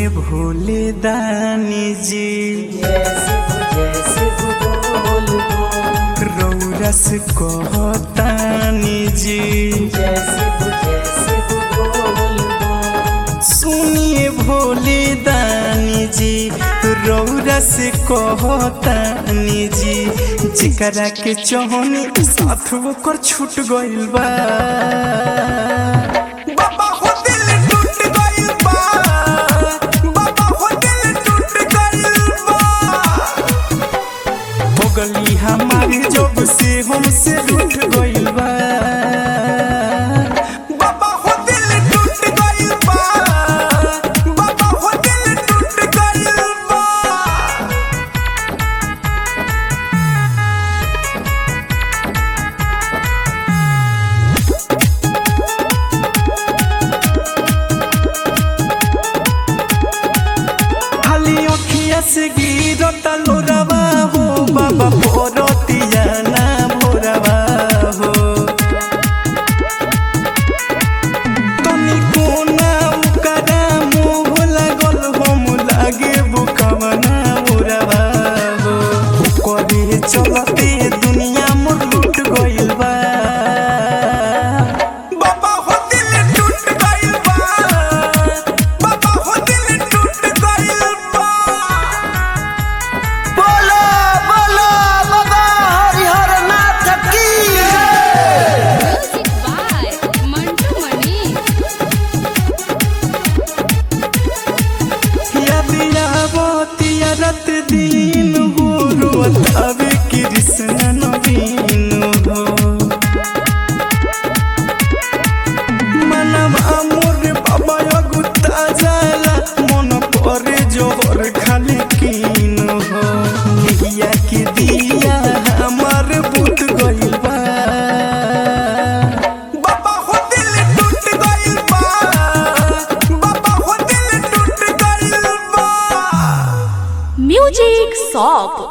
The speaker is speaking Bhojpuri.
सुनिए भोले दानी जी रौरा से कहतानी जी सुनिए भोले दानी जी रौरा से कहतानी जी जिकरा के चौहनी साथ ओकर छूट गइल बा बाबा हो दिल टूट गइल बा बाबा हो दिल टूट गइल बा हो गली हमारी जब से हमसे रूठ गइल बा बाबा हो दिल टूट गइल बा बाबा हो दिल टूट गइल बा खाली अखिया से गिरता लोरावा हो बाबा भोरतिया ना भोरावा हो तनी कोना उकरा मोह लागल हम लागे बुकवा ना भोरावा हो ओकरे चलते दुनिया मोर लूट गइल बा बाबा हो दिल टूट गइल बा बाबा हो दिल टूट गइल बा बोलो बोलो बाबा हरिहर नाथ की Music by Mantu Mani. यदियावतिया रत दिन हो रोत अबे कृष्ण नवीन हो मनम अमोर बाबा अगुता जाला मन परे जोहर खाली कीन हो निहिया के दिया हमार बुत गइल बा बाबा हो दिल टूट गइल बा बाबा हो दिल टूट गइल बा Music Shop